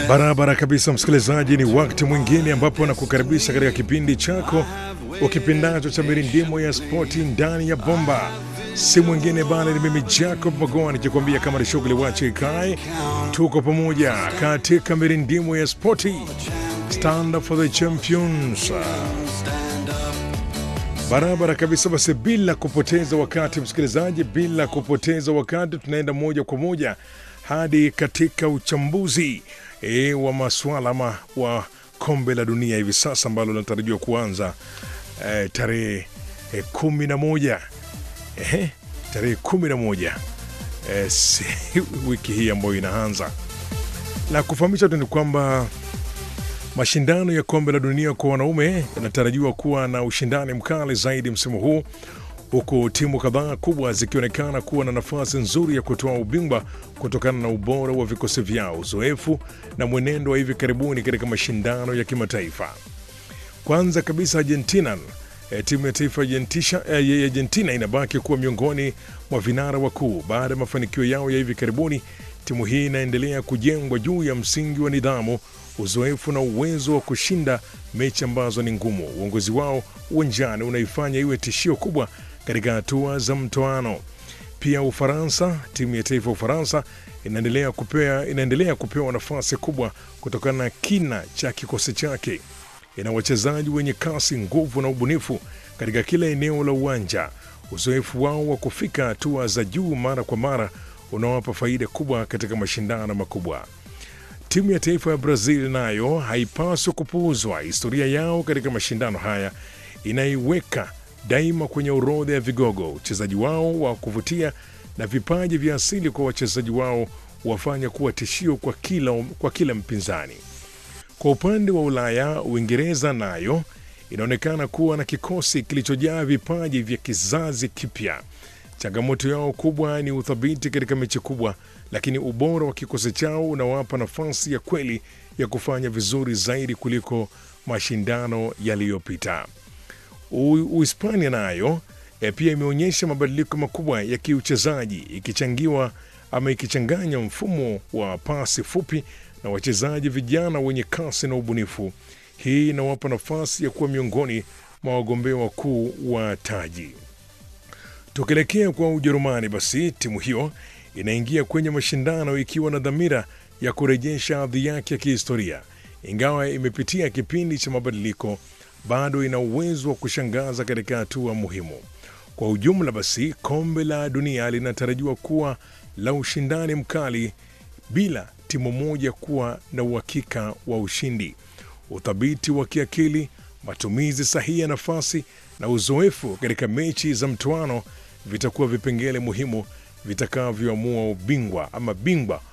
Barabara kabisa, msikilizaji, ni wakati mwingine ambapo nakukaribisha katika kipindi chako ukipendacho cha mirindimo ya spoti ndani ya bomba. Si mwingine bali ni mimi Jacob Magoa nikikwambia kama ni shughuli wache ikae, tuko pamoja katika mirindimo ya spoti. Stand up for the champions. Barabara kabisa. Basi bila kupoteza wakati, msikilizaji, bila kupoteza wakati, tunaenda moja kwa moja hadi katika uchambuzi e, wa masuala ama wa kombe la dunia hivi sasa ambalo linatarajiwa kuanza e, tarehe e, kumi na moja e, tarehe kumi na moja e, si, wiki hii ambayo inaanza. La kufahamisha tu ni kwamba mashindano ya kombe la dunia kwa wanaume yanatarajiwa kuwa na ushindani mkali zaidi msimu huu huku timu kadhaa kubwa zikionekana kuwa na nafasi nzuri ya kutoa ubingwa kutokana na ubora wa vikosi vyao, uzoefu na mwenendo wa hivi karibuni katika mashindano ya kimataifa. Kwanza kabisa, Argentina e, timu ya taifa ya e, Argentina inabaki kuwa miongoni mwa vinara wakuu baada ya mafanikio yao ya hivi karibuni. Timu hii inaendelea kujengwa juu ya msingi wa nidhamu, uzoefu na uwezo wa kushinda mechi ambazo ni ngumu. Uongozi wao uwanjani unaifanya iwe tishio kubwa katika hatua za mtoano. Pia Ufaransa, timu ya taifa ya Ufaransa inaendelea kupewa, inaendelea kupewa nafasi kubwa kutokana na kina cha kikosi chake. Ina wachezaji wenye kasi, nguvu na ubunifu katika kila eneo la uwanja. Uzoefu wao wa kufika hatua za juu mara kwa mara unawapa faida kubwa katika mashindano makubwa. Timu ya taifa ya Brazil nayo haipaswi kupuuzwa. Historia yao katika mashindano haya inaiweka daima kwenye orodha ya vigogo. Uchezaji wao wa kuvutia na vipaji vya asili kwa wachezaji wao wafanya kuwa tishio kwa kila, kwa kila mpinzani. Kwa upande wa Ulaya, Uingereza nayo inaonekana kuwa na kikosi kilichojaa vipaji vya kizazi kipya. Changamoto yao kubwa ni uthabiti katika mechi kubwa, lakini ubora wa kikosi chao unawapa nafasi ya kweli ya kufanya vizuri zaidi kuliko mashindano yaliyopita. Uhispania nayo e, pia imeonyesha mabadiliko makubwa ya kiuchezaji ikichangiwa ama ikichanganya mfumo wa pasi fupi na wachezaji vijana wenye kasi na ubunifu. Hii inawapa nafasi ya kuwa miongoni mwa wagombea wakuu wa taji. Tukielekea kwa Ujerumani, basi timu hiyo inaingia kwenye mashindano ikiwa na dhamira ya kurejesha hadhi yake ya kihistoria. Ingawa imepitia kipindi cha mabadiliko, bado ina uwezo wa kushangaza katika hatua muhimu. Kwa ujumla, basi kombe la dunia linatarajiwa kuwa la ushindani mkali, bila timu moja kuwa na uhakika wa ushindi. Uthabiti wa kiakili, matumizi sahihi ya nafasi na uzoefu katika mechi za mtoano vitakuwa vipengele muhimu vitakavyoamua ubingwa ama bingwa